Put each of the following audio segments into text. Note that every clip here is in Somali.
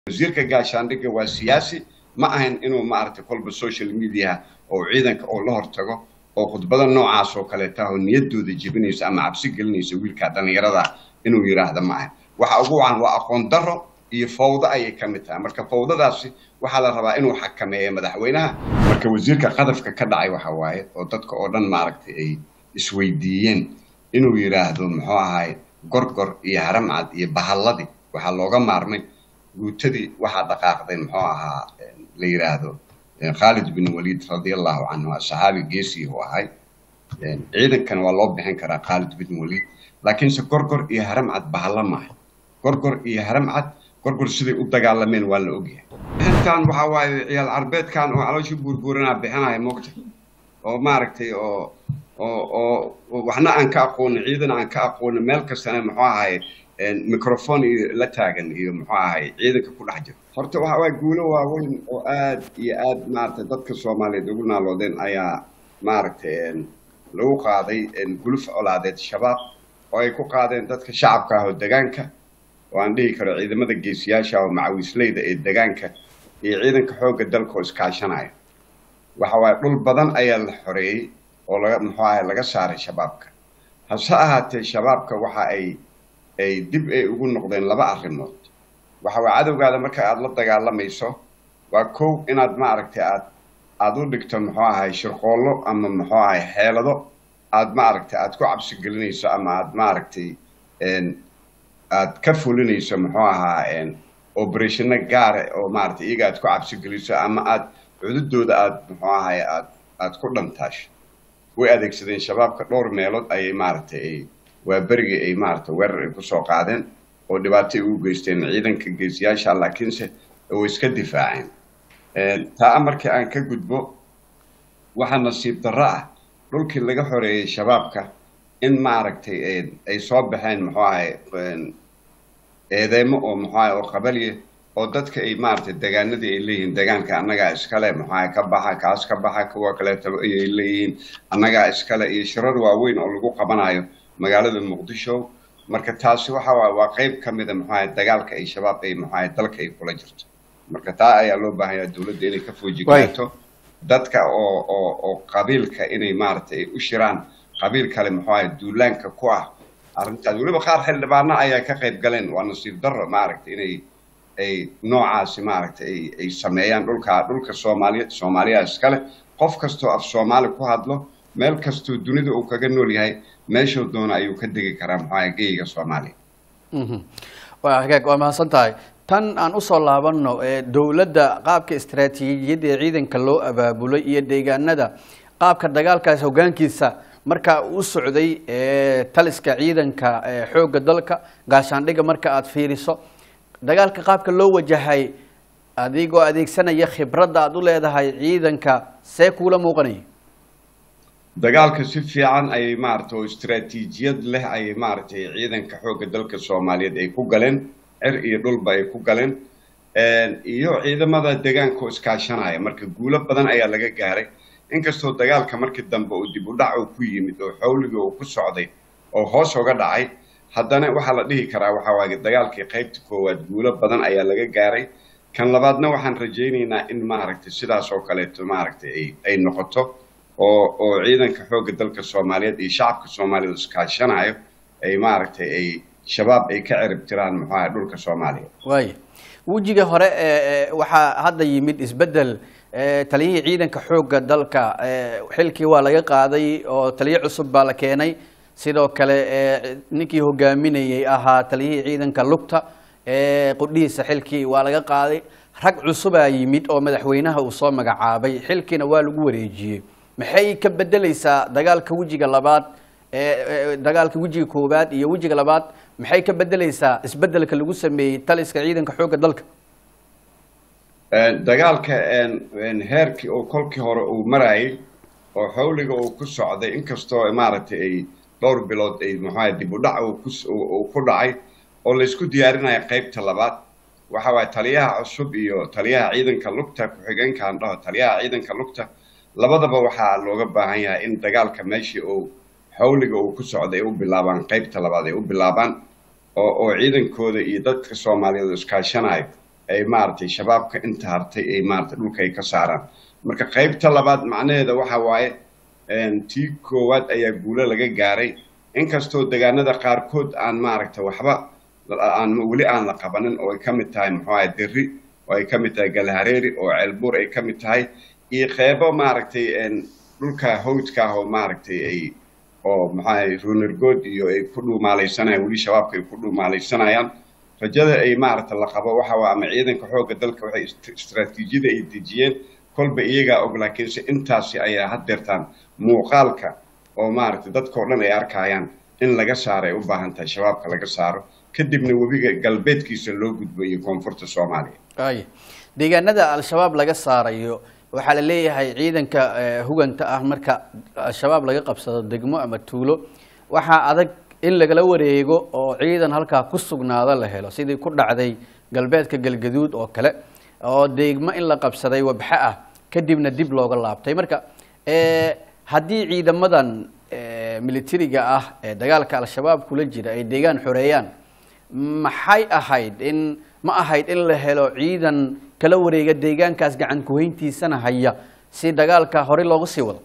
wasiirka gaashaandhigga waa siyaasi ma ahayn inuu maaragtay kolba social mediaha oo ciidanka oo la hortago oo khudbada noocaas oo kaleeta oo niyaddooda jebinaysa ama cabsi gelinaysa wiilka dhallinyarada inuu yidhaahda ma ahayn waxa ugu wacan waa aqoon darro iyo fawdo ayay ka mid tahay marka fawdadaasi waxaa la rabaa inuu xakameeyo madaxweynaha marka wasiirka qadafka ka dhacay waxa waaye oo dadka oo dhan maaragtay ay isweydiiyeen inuu yidhaahdo muxuu ahaay gorgor iyo haramcad iyo bahalladii waxaa looga maarmay guutadii waxaa dhaqaaqday muxuu ahaa la yidhaahdo khaalid bin waliid radiallahu canhu saxaabi geesii uu ahay ciidankana waa loo bixin karaa khaalid bin waliid laakiinse gorgor iyo haramcad bahalla maaha gorgor iyo haramcad gorgor siday u dagaalameen waa la ogyahay intaan waxaa waaye ciyaal carbeedkan oo calooshii buurbuuranaa bixinaya moogta oo maaragtay oo oo oo waxna aan ka aqoonin ciidan aan ka aqoonin meel kastana muxuu ahay microphone iyo la taagan iyo muxuu ahay ciidanka ku dhex jiro horta waxa waay guulo waaweyn oo aad iyo aad maaragtay dadka soomaaliyeed ugu naaloodeen ayaa maaragtay lagu qaaday guluf colaadeed shabaab oo ay ku qaadeen dadka shacabka ah oo degaanka oo aan dhihi karo ciidamada geesiyaasha oo macawiisleyda ee degaanka iyo ciidanka xoogga dalka oo iskaashanaya waxa waaye dhul badan ayaa la xoreeyey oo laga muxuu ahay laga saaray shabaabka hase ahaatee shabaabka waxa ay ay dib ay ugu noqdeen laba arrimood waxa waa cadowgaada marka aada la dagaalamayso waa kow inaad maaragtay aad aada u dhigto muxuu ahay shirqoollo ama muxuu ahay xeelado aada maaragtay aada ku cabsi gelinayso ama aada maaragtay aada ka fulinayso muxuu ahaa oberationa gaare oo maaragtay iyaga aad ku cabsi geliso ama aada cududooda aada muxuu ahay aad aada ku dhantaasho way adeegsadeen shabaabka dhowr meelood ayay maaragtay ay waa berigii ay maaragtay weerar ay kusoo qaadeen oo dhibaato ay ugu geysteen ciidanka geesiyaasha laakiinse way iska difaaceen taa markii aan ka gudbo waxaa nasiib darro ah dhulkii laga xoreeyey shabaabka in maaragtay ay soo baxeen muxuu ahay eedeemo oo muxuu ahay oo qabaliya oo dadka ay maaragtay degaanadii ay leeyihiin degaanka annagaa iskale muxuu ahay ka baxa kaas ka baxa kuwa kaleetaba ayay leeyihiin annagaa iskale iyo shirar waaweyn oo lagu qabanayo magaalada muqdisho marka taasi waxa waay waa qayb ka mida muxuu ahay dagaalka ay shabaab ay muxuu ahay dalka ay kula jirto marka taa ayaa loo baahanyaa dowladda inay ka foojigaato dadka oo oo oo qabiilka inay maaragtay u shiraan qabiil kale muxuu ahay duulaanka ku ah arrintaas weliba qaar xildhibaano ayaa ka qayb galeen waa nasiib darro maaragtay inay ay noocaasi maaragtay ay ay sameeyaan dhulka dhulka soomaaliya soomaaliya iskale qof kastoo af soomaali ku hadlo meel kastoo dunida uu kaga nool yahay meeshuu doono ayuu ka degi karaa muxuu ahay geyga soomaaliya waa hagaag waa mahadsan tahay tan aan usoo laabanno dowladda qaabka istaraatiijiyadda ee ciidanka loo abaabulay iyo deegaanada qaabka dagaalkaas hoggaankiisa markaa u socday taliska ciidanka xoogga dalka gaashaandhigga marka aada fiiriso dagaalka qaabka loo wajahay adigoo adeegsanaya khibradda aada u leedahay ciidanka see kuula muuqanaya dagaalka si fiican ayay maaragtay oo istaraatiijiyad leh ayay maaragtay ciidanka xoogga dalka soomaaliyeed ay ku galeen cer iyo dhulba ay ku galeen iyo ciidamada deegaanka oo iskaashanaya marka guulo badan ayaa laga gaaray inkastoo dagaalka markii dambe uu dib u dhac uu ku yimid oo xawligii uu ku socday oo hoos uga dhacay haddana waxaa la dhihi karaa waxaa waaye dagaalkii qaybta koowaad guulo badan ayaa laga gaaray kan labaadna waxaan rajaynaynaa in maaragtay sidaas oo kaleeto maaragtay ay ay noqoto oo oo ciidanka xoogga dalka soomaaliyeed iyo shacabka soomaaliyeed iskaashanayo ay maaragtay ay shabaab ay ka cirib tiraan muxuu ahay dhulka soomaaliya waaya wejiga hore waxaa hadda yimid isbeddel taliyihii ciidanka xoogga dalka xilkii waa laga qaaday oo taliyo cusub baa la keenay sidoo kale ninkii hogaaminayay ahaa taliyihii ciidanka lugta qudhihiisa xilkii waa laga qaaday rag cusubaa yimid oo madaxweynaha uu soo magacaabay xilkiina waa lagu wareejiyey maxay ka bedeleysaa dagaalka wejiga labaad dagaalka wejiga koowaad iyo wejiga labaad maxay ka bedeleysaa isbedelka lagu sameeyey taliska ciidanka xoogga dalka dagaalka heerkii oo kolkii hore uu marayay oo xawliga uu ku socday inkastoo maaragtay ay dhowr bilood ay muxuaha dib u dhac uu ku dhacay oo laysku diyaarinaya qaybta labaad waxa waaye taliyaha cusub iyo taliyaha ciidanka lugta ku-xigeenkaan dhaho taliyaha ciidanka lugta labadaba waxaa looga baahan yahay in dagaalka meeshii uu xawliga uu ku socday ay u bilaabaan qaybta labaad ay u bilaabaan oo oo ciidankooda iyo dadka soomaaliyeed iskaashanayo ay maaragtay shabaabka inta hartay ay maaragtay dhulka ay ka saaraan marka qaybta labaad macnaheeda waxa waaye tii koowaad ayaa guulo laga gaaray inkastoo deegaanada qaarkood aan maaragtay waxba aan weli aan la qabanin oo ay ka mid tahay muxuu ahay derri oo ay ka mid tahay galhareeri oo ceelbuur ay ka mid tahay iyo qeybo maaragtay dhulka hawdka ah oo maaragtay ay oo maxaa runergood iyo ay ku dhuumaalaysanayaan weli shabaabka ay ku dhuumaalaysanayaan rajada ay maaragta la qabo waxa waa ama ciidanka xoogga dalka waxay istraatiijiyada ay dejiyeen kolba iyagaa og laakiinse intaasi ayaa haddeertaan muuqaalka oo maaragtay dadkao dhan ay arkayaan in laga saaro ay u baahan tahay shabaabka laga saaro kadibna webiga galbeedkiisa loo gudbo iyo koonfurta soomaaliya ay deegaanada al-shabaab laga saarayo waxaa la leeyahay ciidanka huganta ah marka al-shabaab laga qabsado degmo ama tuulo waxaa adag in lagala wareego oo ciidan halkaa ku sugnaado la helo sidii ku dhacday galbeedka galgaduud oo kale oo degmo in la qabsaday wabxe ah kadibna dib looga laabtay marka haddii ciidamadan militariga ah ee dagaalka al-shabaab kula jira ay deegaan xoreeyaan maxay ahayd in ma ahayd in la helo ciidan kala wareega deegaankaas gacan kuhayntiisana haya si dagaalka hore loogu sii wado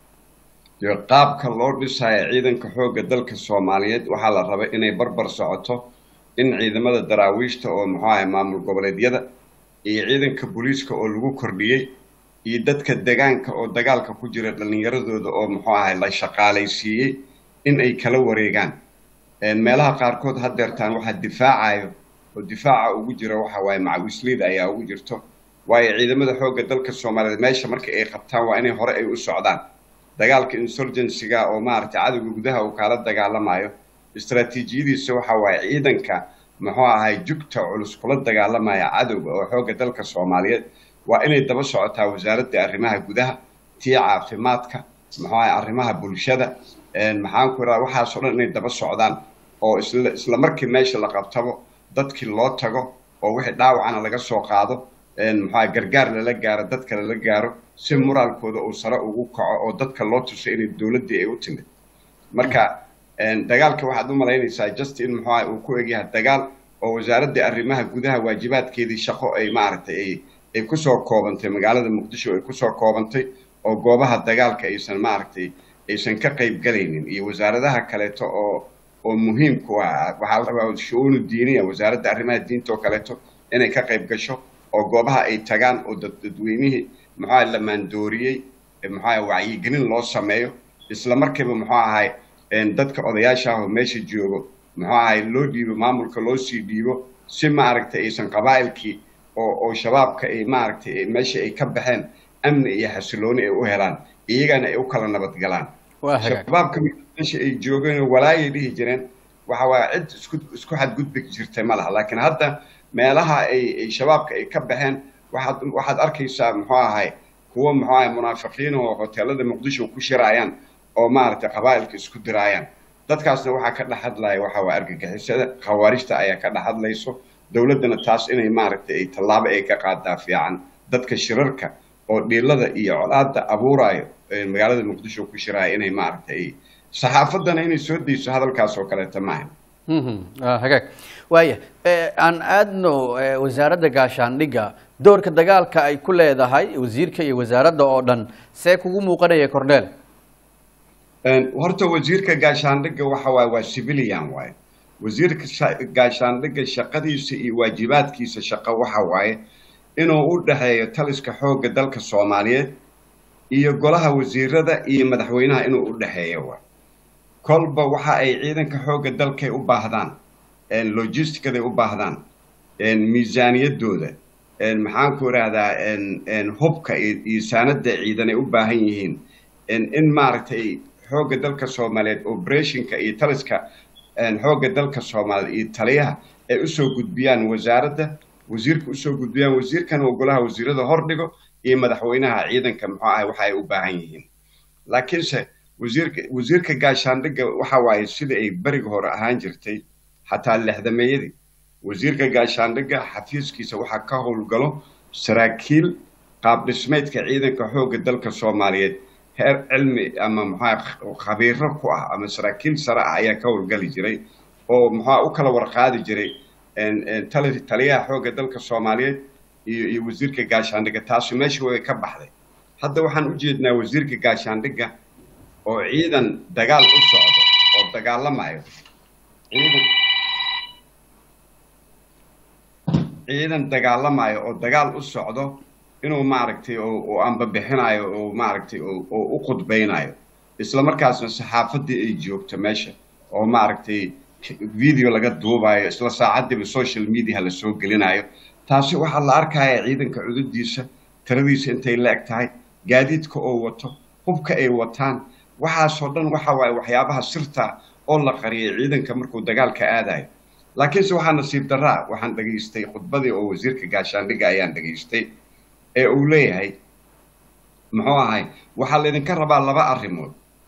dee qaabka loo dhisayo ciidanka xoogga dalka soomaaliyeed waxaa la rabay inay barbar socoto in ciidamada daraawiishta oo muxuu ahay maamul goboleedyada iyo ciidanka booliiska oo lagu kordhiyey iyo dadka degaanka oo dagaalka ku jira dhallinyaradooda oo muxuu ahay la shaqaalaysiiyey in ay kala wareegaan meelaha qaarkood haddeertaan waxaa difaacayo oo difaaca ugu jira waxa waaye macawisleyda ayaa ugu jirto waayo ciidamada xoogga dalka soomaaliyeed meesha marka ay qabtaan waa inay hore ay u socdaan dagaalka insurgencyga oo maaragtay cadowga gudaha uu kaala dagaalamayo istraatiijiyadiisa waxa waaye ciidanka muxuu ahay jugta culus kula dagaalamaya cadowga oo xoogga dalka soomaaliyeed waa inay daba socotaa wasaaradda arrimaha gudaha tii caafimaadka muxuu ahay arrimaha bulshada maxaan ku idhaha waxaasoo dhan inay daba socdaan oo isla isla markii meesha la qabtabo dadkii loo tago oo wixii dhaawacana laga soo qaado muxua gargaar lala gaaro dadka lala gaaro si moraalkooda uu sare ugu kaco oo dadka loo tuso inay dowladdii ay u timid marka dagaalka waxaad u malaynaysaa just in muxuuaha uu ku egyahay dagaal oo wasaaradda arrimaha gudaha waajibaadkeedii shaqo ay maaragtay ay ay kusoo koobantay magaalada muqdisho ay kusoo koobantay oo goobaha dagaalka aysan maaragtay aysan ka qayb galaynin iyo wasaaradaha kaleeto oo oo muhiimku ah waxaa la rabaa shu-uunu diiniya wasaaradda arrimaha diinta oo kaleeto inay ka qayb gasho oo goobaha ay tagaan oo dadweynihii muxuuaha la maandooriyey muxuaha wacyigelin loo sameeyo isla markiiba muxuu ahay dadka odayaasha ah oo meesha joogo muxuu ahay loo dhiibo maamulka loo sii dhiibo si maaragtay aysan qabaa'ilkii oo oo shabaabka ay maaragtay meesha ay ka baxeen amni iyo xasilooni ay u helaan iyagana ay u kala nabadgalaan shabaabka meesha ay joogeen walaayay dhihi jireen waxa waa cid isku isku xadgudbi jirtay ma laha laakiin hadda meelaha ay ay shabaabka ay ka baxeen waxaad waxaad arkaysaa muxuu ahay kuwo muxuu ahay munaafiqiin oo hoteelada muqdisho ku shiraayaan oo maaragtay qabaa'ilka isku diraayaan dadkaasna waxaa ka dhex hadlaya waxa waa argagixisada khawaarijta ayaa ka dhex hadlayso dowladdana taas inay maaragtay ay tallaabo ay ka qaadaa fiican dadka shirarka oo dhiilada iyo colaada abuuraayo magaalada muqdisho ku shiraaya inay maaragtay ay saxaafaddana inay soo dayso hadalkaas oo kaleeta maaha hagaag waaya aan aadno wasaaradda gaashaandhigga doorka dagaalka ay ku leedahay wasiirka iyo wasaaradda oo dhan see kugu muuqanaya corneel horta wasiirka gaashaandhigga waxa waaye waa civilian waaye wasiirka gaashaandhigga shaqadiisa iyo waajibaadkiisa shaqo waxa waaye inuu u dhexeeyo taliska xoogga dalka soomaaliyeed iyo golaha wasiirada iyo madaxweynaha inuu u dhexeeyo waay kolba waxa ay ciidanka xoogga dalkay u baahdaan logisticaday u baahdaan miisaaniyaddooda maxaan ku idhaahdaa hubka iyo saanada ciidan ay u baahan yihiin in maaragtay xoogga dalka soomaaliyeed operationka iyo taliska xoogga dalka soomaaliyeed iyo taliyaha ay usoo gudbiyaan wasaaradda wasiirka usoo gudbiyaan wasiirkana uu golaha wasiirada hordhigo iyo madaxweynaha ciidanka muxuu ahay waxa ay u baahan yihiin laakiinse wasiirka wasiirka gaashaandhigga waxa waaye sida ay beriga hore ahaan jirtay xataa lexdameeyadii wasiirka gaashaandhigga xafiiskiisa waxaa ka howlgalo saraakiil qaab dhismeedka ciidanka xoogga dalka soomaaliyeed heer cilmi ama muxua khabiiro ku ah ama saraakiil sare ah ayaa ka howlgali jiray oo muxua u kala warqaadi jiray taliyaha xoogga dalka soomaaliyeed iyo iyo wasiirka gaashaandhigga taasi meesha way ka baxday hadda waxaan u jeednaa wasiirka gaashaandhigga oo ciidan dagaal u socdo oo dagaalamayo ciidan ciidan dagaalamayo oo dagaal u socdo inuu maaragtay oo ambabixinayo oo maaragtay oo u khudbaynayo isla markaasna saxaafaddii ay joogto meesha oo maaragtay video laga duubayo isla saacaddiiba social media la soo gelinayo taasi waxaa la arkaya ciidanka cudurdiisa tiradiisa intay la eg tahay gaadiidka oo wato hubka ay wataan waxaasoo dhan waxa waaye waxyaabaha sirta oo la qariyay ciidanka markuu dagaalka aadayo laakiinse waxaa nasiib daraa waxaan dhegaystay khudbadii oo wasiirka gaashaandhigga ayaan dhegaystay ee uu leeyahay muxuu ahay waxaa laydinka rabaa laba arrimood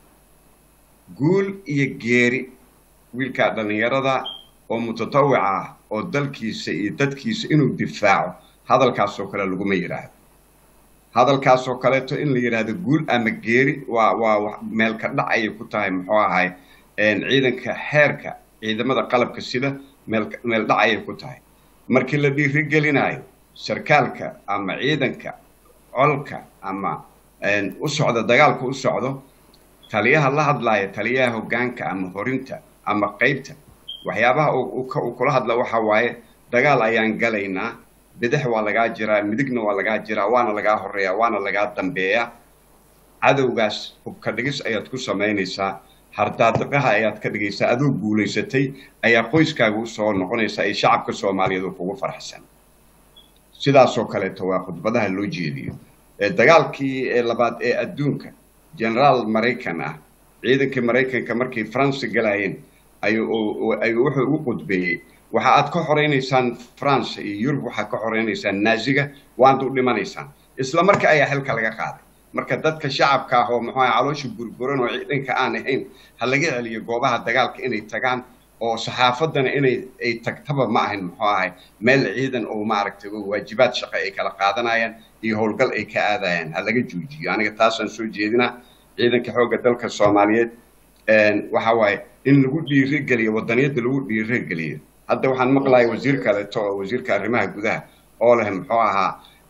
guul iyo geeri wiilkaa dhallinyarada oo mutatawica ah oo dalkiisa iyo dadkiisa inuu difaaco hadalkaasoo kale laguma yidhaahdo hadalkaasoo kaleeto in la yidhaahdo guul ama geeri waa waa meelka dhac ayay ku tahay muxuu ahay ciidanka xeerka ciidamada qalabka sida meel meel dhac ayay ku tahay markii la dhiirigelinayo sarkaalka ama ciidanka colka ama u socda dagaalka u socdo taliyaha la hadlaaya taliyaha hoggaanka ama horinta ama qaybta waxyaabaha uu kula hadla waxa waaye dagaal ayaan galaynaa bidix waa lagaa jiraa midigna waa lagaa jiraa waana lagaa horeeyaa waana lagaa dambeeyaa cadowgaas hubka dhigis ayaad ku samaynaysaa hardaadiqaha ayaad ka dhigaysaa adoo guulaysatay ayaa qoyskaaga usoo noqonaysaa iyo shacabka soomaaliyeed oo kugu farxsan sidaasoo kaleeto waa khudbadaha loo jeediyo dagaalkii labaad ee adduunka generaal maraykan ah ciidankii maraykanka markay france galayeen ayuu wuxuu ugu qudbeeyey waxa aad ka xoraynaysaan france iyo yurub waxaad ka xoraynaysaan naaziga waad u dhimanaysaan isla marka ayaa xilka laga qaaday marka dadka shacabka ah oo muxuu caloosha burburan oo ciidanka aan ahayn ha laga celiyo goobaha dagaalka inay tagaan oo saxaafaddana inay ay tagtaba ma ahayn muxuu ahay meel ciidan oo maaragtay waajibaad shaqo ay kala qaadanayaan iyo howlgal ay ka aadayaan ha laga joojiyo aniga taasaan soo jeedinaa ciidanka xoogga dalka soomaaliyeed waxa waaye in lagu dhiirigeliyo wadaniyadda lagu dhiirigeliyo hadda waxaan maqlaya wasiir kaleeto oo wasiirka arrimaha gudaha oo leh muxuu ahaa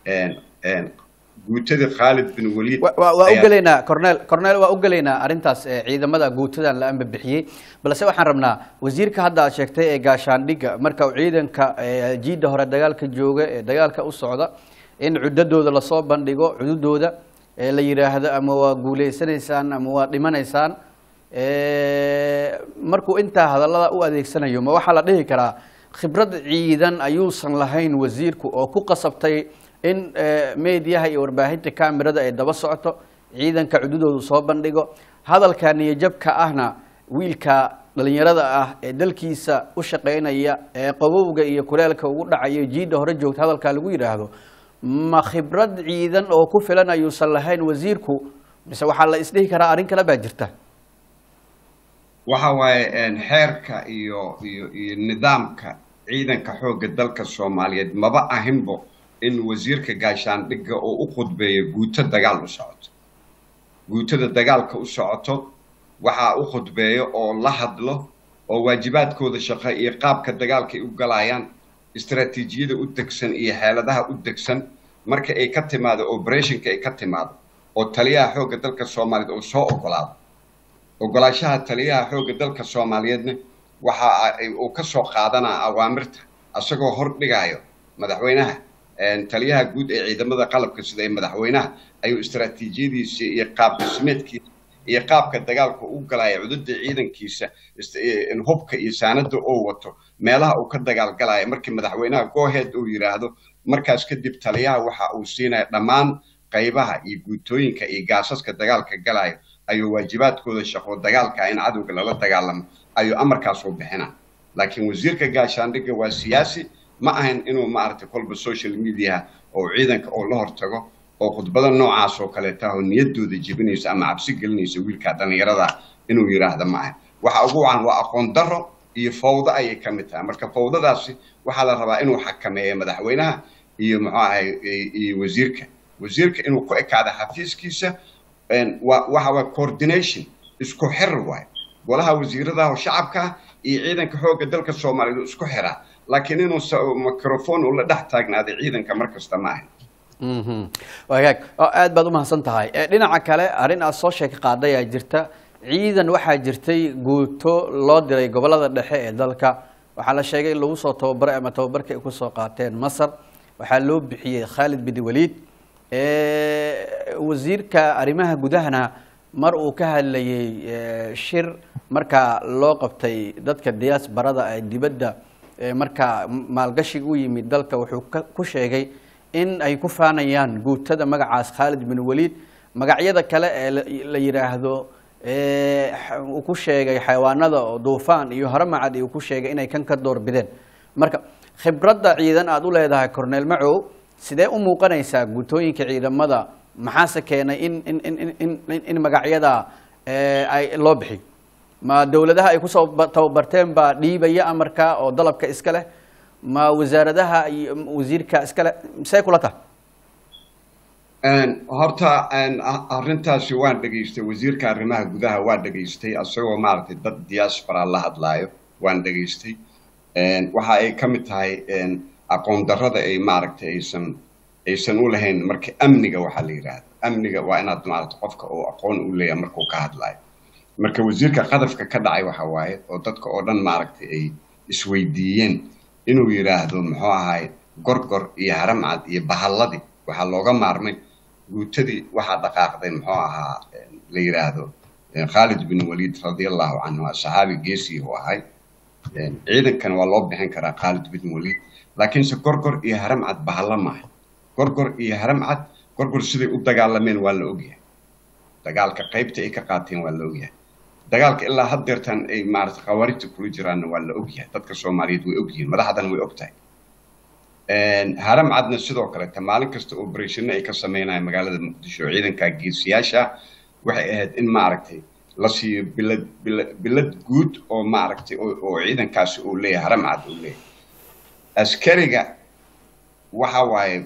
guutadii khaalid bin waliid waa u gelaynaa cornel cornel waa u gelaynaa arrintaas ciidamada guutadan la ambabixiyey balse waxaan rabnaa wasiirka hadda aad sheegtay ee gaashaandhigga marka uu ciidanka jiidda hore dagaalka jooga ee dagaalka u socda in cudadooda lasoo bandhigo cududooda la yidhaahdo ama waa guuleysanaysaan ama waa dhimanaysaan markuu intaa hadallada u adeegsanayo ma waxaa la dhihi karaa khibrad ciidan ayuusan lahayn wasiirku oo ku qasabtay in mediyaha iyo warbaahinta camerada ay daba socoto ciidanka cududoodu soo bandhigo hadalka niyajabka ahna wiilka dhalinyarada ah ee dalkiisa u shaqaynaya ee qabowga iyo kuleelka ugu dhacayo jiidda hore joogta hadalkaa lagu yidhaahdo ma khibrad ciidan oo ku filan ayuusan lahayn wasiirku mise waxaa la isdhihi karaa arrin kale baa jirta waxa waaye xeerka iyo iyo iyo nidaamka ciidanka xoogga dalka soomaaliyeed maba ahinbo in wasiirka gaashaandhigga oo u khudbeeyo guuto dagaal u socoto guutada dagaalka u socoto waxaa u khudbeeyo oo la hadlo oo waajibaadkooda shaqo iyo qaabka dagaalka ay u galayaan istaraatiijiyada u degsan iyo xeeladaha u degsan marka ay ka timaado operationka ay ka timaado oo taliyaha xoogga dalka soomaaliyeed uu soo ogolaado ogolaashaha taliyaha xoogga dalka soomaaliyeedna waxa uu ka soo qaadanaa awaamirta isagoo hor dhigaayo madaxweynaha taliyaha guud ee ciidamada qalabka sida ee madaxweynaha ayuu istaraatiijiyadiisa iyo qaab dhismeedkiisa iyo qaabka dagaalka u galaya cududda ciidankiisa hubka iyo saanada oo wato meelaha uu ka dagaalgalaya markii madaxweynaha gooheed uu yidhaahdo markaas kadib taliyaha waxa uu siinaya dhammaan qaybaha iyo guutooyinka iyo gaasaska dagaalka galayo ayuu waajibaadkooda shaqo dagaalka in cadowga lala dagaalamo ayuu amarkaas u bixina laakiin wasiirka gaashaandhigga waa siyaasi ma ahan inuu maaragtay kolba social mediaha oo ciidanka oo la hortago oo khudbada noocaas oo kaleeta oo niyaddooda jebinaysa ama cabsi gelinaysa wiilka dhallinyarada inuu yidhaahda ma ahan waxa ugu wacan waa aqoon darro iyo fawdo ayay ka mid tahay marka fawdadaasi waxaa la rabaa inuu xakameeyo madaxweynaha iyo muxuu ahay iyo wasiirka wasiirka inuu ku ekaado xafiiskiisa waxa waa coordination isku xir waay golaha wasiiradaha oo shacabka iyo ciidanka xoogga dalka soomaaliyeed isku xiraa laakiin inuu microphone ula dhex taagnaaday ciidanka mar kasta ma ahan wagaag oo aad baad umahadsan tahay dhinaca kale arrin aad soo sheeka qaaday aa jirta ciidan waxaa jirtay guuto loo diray gobolada dhexe ee dalka waxaa la sheegay in lagu soo tababaray ama tababarka ay kusoo qaateen masar waxaa loo bixiyey khaalid bin waliid wasiirka arrimaha gudahana mar uu ka hadlayey shir markaa loo qabtay dadka diyaasbarada ee dibadda markaa maalgashiga u yimid dalka wuxuu ku sheegay in ay ku faanayaan guutada magacaas khaalid bin waliid magacyada kale ee la yidhaahdo uu ku sheegay xayawaanada oo duufaan iyo haramacad uu ku sheegay inay kan ka door bideen marka khibradda ciidan aada u leedahay corneel macow sidee u muuqanaysaa guutooyinka ciidamada maxaase keenay in in in in in in magacyada ay loo bixiyo ma dowladaha ay kusoo tababarteen baa dhiibaya amarka oo dalabka iska leh ma wasaaradaha iyo wasiirka iska leh see kula tahay horta arrintaasi waan dhegaystay wasiirka arrimaha gudaha waa dhegaystay isagoo maaragtay dad diaspora la hadlaayo waan dhegaystay waxa ay ka mid tahay aqoon darrada ay maaragtay aysan aysan u lahayn marka amniga waxaa la yidhaahda amniga waa inaad maaragtay qofka uu aqoon u leeyahay markuu ka hadlaayo marka wasiirka qadafka ka dhacay waxa waaye oo dadka oo dhan maaragtay ay isweydiiyeen inuu yidhaahdo muxuu ahaay gorgor iyo haramcad iyo bahalladii waxaa looga maarmay guutadii waxaa dhaqaaqday muxuu ahaa la yidhaahdo khaalid bin waliid radiallahu canhu saxaabi geesii uu ahay ciidankana waa loo bixin karaa khaalid bin waliid laakiinse gorgor iyo haramcad bahalla maaha gorgor iyo haramcad gorgor siday u dagaalameen waa la ogyahay dagaalka qaybta ay ka qaateen waa la ogyahay dagaalka ilaa haddeertan ay maarata khawaarijta kula jiraanna waa la ogyahay dadka soomaaliyeed way ogyihiin madaxdan way ogtahay haramcadna sidoo kaleta maalin kasta oberationna ay ka sameynayaan magaalada muqdisho ciidanka geesiyaasha waxay ahayd in maaragtay la siiyo bilad bilad bilad guud oo maaragtay oo ciidankaasi uu leeyahay haramcad uu leeyahay askariga waxa waaye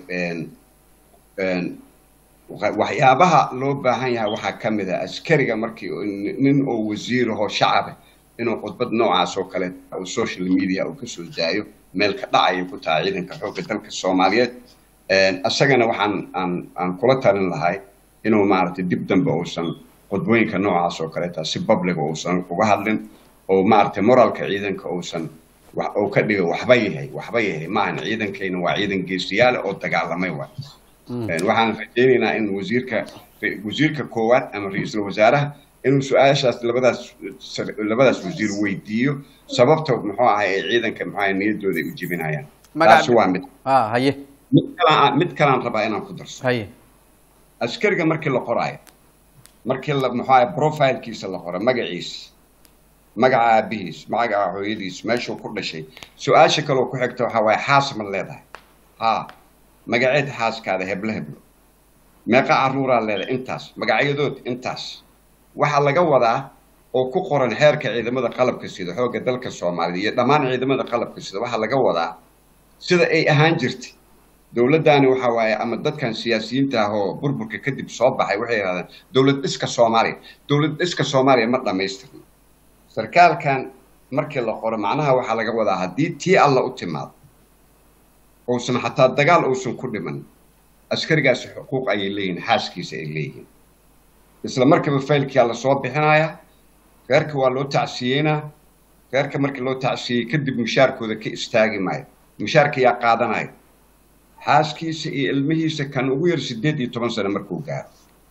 waxyaabaha loo baahan yahay waxaa ka mid ah askariga markii nin oo wasiirahoo shacabe inuu khudbad noocaas oo kale uu social media uu kasoo daayo meel ka dhacaya ku tahay ciidanka xoogga dalka soomaaliyeed isagana waxaan aan aan kula talin lahay inuu maaragtay dib dambe uusan khudbooyinka noocaas oo kaleeta si publica uusan uga hadlin oo maaragtay moralka ciidanka uusan uu ka dhigo waxba yahay waxba yahay maahan ciidankayna waa ciidan geesiyaale oo dagaalamay waay waxaan rajaynaynaa in wasiirka wasiirka koowaad ama ra-iisul wasaaraha inuu su-aashaas labadaas labadaas wasiir weydiiyo sababta muxuu ahay ay ciidanka muxuu ahay niyaddooda u jebinayaan taasi waa mid haye mid kalaan mid kalaan rabaa inaan ku darso haye askariga markii la qoraayo markii la muxuu ahay profilekiisa la qoro magaciisa magaca aabihiis magaca hooyadiis meeshuu ku dhashay su-aasha kaloo ku xigta waxaa waaye xaas ma leedahay haa magaceed xaaskaada heblo heblo meeqa carruuraa leedahay intaas magacyadood intaas waxaa laga wadaa oo ku qoran xeerka ciidamada qalabka sida xoogga dalka soomaaliya iyo dhammaan ciidamada qalabka sida waxaa laga wadaa sida ay ahaan jirtay dowladdaani waxa waaye ama dadkan siyaasiyiinta ah oo burburka kadib soo baxay waxay yidhahdeen dowlad dhiska soomaaliya dowlad dhiska soomaaliya ma dhammaystirno sarkaalkan markii la qoro macnaha waxaa laga wadaa haddii tii alla u timaado uusan xataa dagaal uusan ku dhiman askarigaasi xuquuq ayay leeyihiin xaaskiisa ay leeyihiin isla markiiba faylkiyaa lasoo bixinayaa reerka waa loo tacsiyeynaa reerka markii loo tacsiyey kadib mushaarkooda ka istaagi maayo mushaarka yaa qaadanaya xaaskiisa iyo ilmihiisa kan ugu yar siddeed iyo toban sano markuu gaaro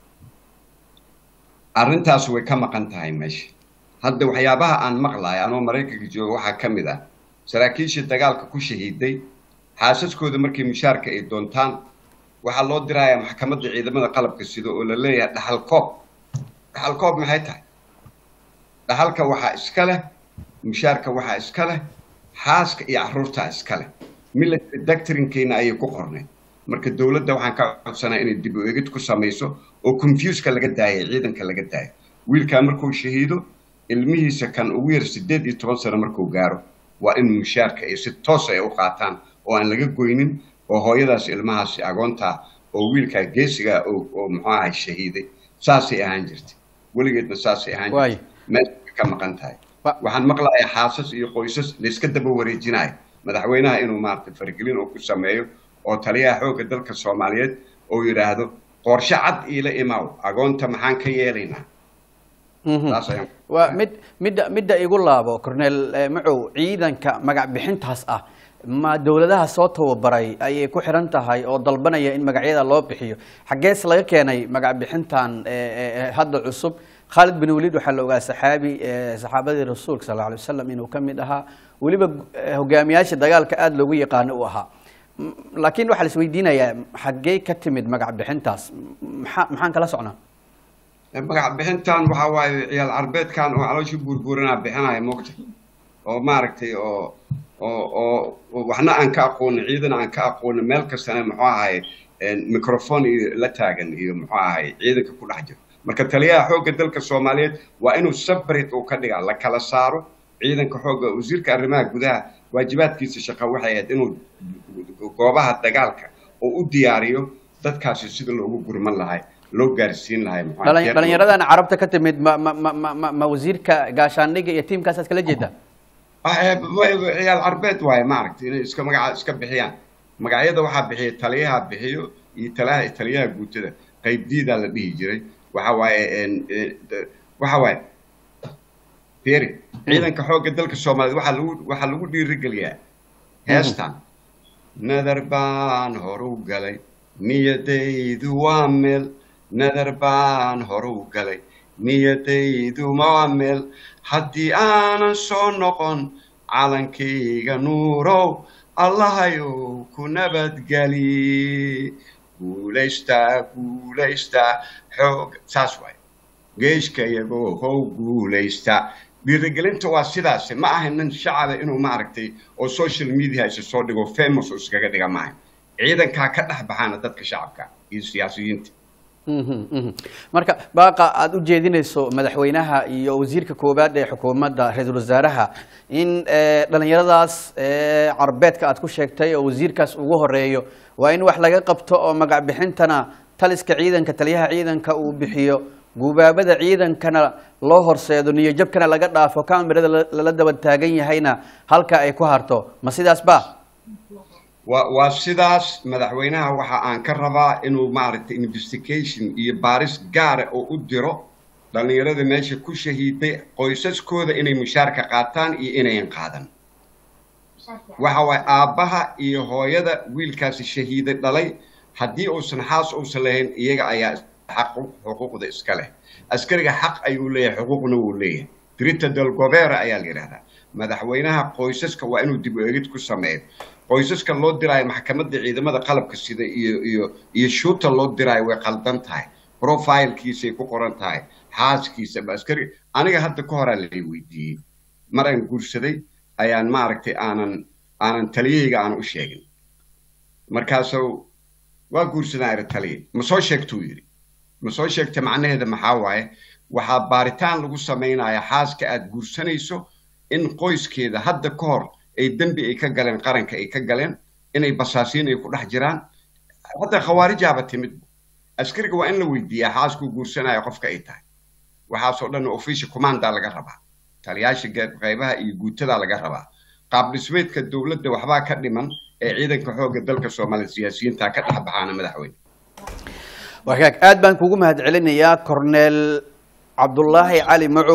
arrintaas way ka maqan tahay meesha hadda waxyaabaha aan maqlayo anoo maraykanka jooga waxaa ka mid ah saraakiishii dagaalka ku shahiiday xaasaskooda markay mushaarka ay doontaan waxaa loo dirayaa maxkamadda ciidamada qalabka sida oo la leeyahay dhaxal koob dhaxal koob maxay tahay dhaxalka waxaa iska leh mushaarka waxaa iska leh xaaska iyo carruurtaa iska leh military doctrinkeyna ayay ku qorneed marka dowladda waxaan ka codsanaa inay dib u egid ku samayso oo confuska laga daayay ciidanka laga daayo wiilkaa markuu shahiido ilmihiisa kan ugu yar siddeed iyo toban sano markuu gaaro waa in mushaarka ay si toos ay u qaataan oo aan laga goynin oo hooyadaas ilmahaasi agoontaa oo wiilkaa geesigaa oo muxuu ahay shahiiday saasay ahaan jirtay weligeedna saasay ahaan jirtay meesha ka maqan tahay waxaan maqlayaa xaasas iyo qoysas layska daba wareejinayo madaxweynaha inuu maaragtay faragelin oo ku sameeyo oo taliyaha xoogga dalka soomaaliyeed oo yidhaahdo qorshe cad iila imaaw agoonta maxaan ka yeelaynaa Taas ayaan- waa mid midda midda igu laabo cornel eh, macow ciidanka magac bixintaas ah ma dowladaha soo tababaray ayay ku xiran tahay oo dalbanaya in magacyada loo bixiyo xaggees laga keenay magac bixintan eh, eh, eh, hadda cusub khaalid bin waliid waxaa la ogaa saxaabi eh, saxaabadii rasuulka sal alla alay wasalam inuu ka mid ahaa weliba eh, hogaamiyaasha dagaalka aada loogu yaqaano uu ahaa M- laakiin waxaa la isweydiinayaa xaggee ka timid magac bixintaas maxaa maxaan kala socnaa magac bixintan waxaa waaye ciyaal carbeedkan oo caloosha burburanaa bixinaya moogta oo maaragtay oo oo oo oo waxna aan ka aqoonin ciidan aan ka aqoonin meel kastana muxuu ahay microphone iyo la taagan iyo muxuu ahay ciidanka ku dhex jiro marka taliyaha xoogga dalka soomaaliyeed waa inuu separate uu ka dhigaa la kala saaro ciidanka xoogga wasiirka arrimaha gudaha waajibaadkiisa shaqo waxay ahayd inuu goobaha dagaalka oo u diyaariyo dadkaasi sida loogu gurman lahay loo gaarsiin lahay muxuu ahay, Dhalin- jeer- dhalinyaradan carabta ka timid ma ma ma ma- ma ma wasiirka gaashaandhigga iyo tiimkaasaad kala jeedaa Ah, eh, wa- ciyaal carbeed waaye maaragtay inay iska magaca iska bixiyaan magacyada waxaa bixiya taliyaha bixiyo iyo talaha taliyaha guutada qaybdiidaa la dhihi jiray waxa waaye en- eh, de- waxa waaye fiiri ciidanka xoogga dalka soomaaliyeed waxaa lagu waxaa lagu dhiirigeliyaa heestan nadar baan horu galay niyadaydu waa meel nadar baan horu galay niyadaydu waa meel haddii aanan soo noqon calankayga nuurow allahayow ku nabadgeli guulaystaa guulaystaa xoog saas waaye geeshka iyagoo how guulaysta dhiirigelinta waa sidaas ma aha nin shacaba inuu maaragtay oo social media isa soo dhigo famous oo iskaga dhiga maaha ciidankaa ka dhex baxaana dadka shacabka iyo siyaasiyiinta Mhm, mhm. marka baaqa aada u jeedinayso madaxweynaha iyo wasiirka koowaad ee xukuumadda ra-iisul wasaaraha in eh, dhalinyaradaas eh, carbeedka aad ku sheegtay oo wasiirkaas ugu horeeyo waa in wax laga qabto oo magac bixintana taliska ciidanka taliyaha ciidanka uu bixiyo gubaabada ciidankana loo horseedo niyojabkana laga dhaafo kamirada la- lala daba taagan yahayna halka ay ku harto ma sidaas ba waa waa sidaas madaxweynaha waxa aan ka rabaa inuu maaragtay investigation iyo baaris gaara oo u diro dhallinyarada meesha ku shahiiday qoysaskooda inay mushaarka qaataan iyo inayan qaadan waxa waaye aabbaha iyo hooyada wiilkaasi shahiiday dhalay haddii uusan xaas uusan lahayn iyaga ayaa xaq xuquuqda iska leh askariga xaq ayuu leeyahay xuquuqna wuu leeyahay dirita del gobera ayaa la yidhahdaa madaxweynaha qoysaska waa inuu dib u egid ku sameeyo qoysaska loo diraayo maxkamadda ciidamada qalabka sida iyo iyo iyo shuuta loo diraayo way qaldan tahay profilekiisay ku qoran tahay xaaskiisa ba askari aniga hadda ka horaa lay weydiiyey mar aan guursaday ayaan maaragtay aanan aanan taliyahayga aan u sheegin markaasuu waa guursadaan iri taliya ma soo sheegtuu yidhi ma soo sheegta macnaheeda maxaa waaye waxaa baaritaan lagu samaynayaa xaaska aad guursanayso in qoyskeeda hadda ka hor ay dembi ay ka galeen qaranka ay ka galeen inay basaasiin ay ku dhex jiraan hadda khawaarijaaba timid askariga waa in la weydiiyaa xaaskuu guursanaya qofka ay tahay waxaasoo dhan official commandaa laga rabaa taliyaasha qaybaha iyo guutadaa laga rabaa qaab dhismeedka dowladda waxbaa ka dhiman ee ciidanka xoogga dalka soomaaliya siyaasiyiinta ka dhex baxaana madaxweyne wagaag aad baan kugu mahad celinayaa corneel cabdulaahi cali macow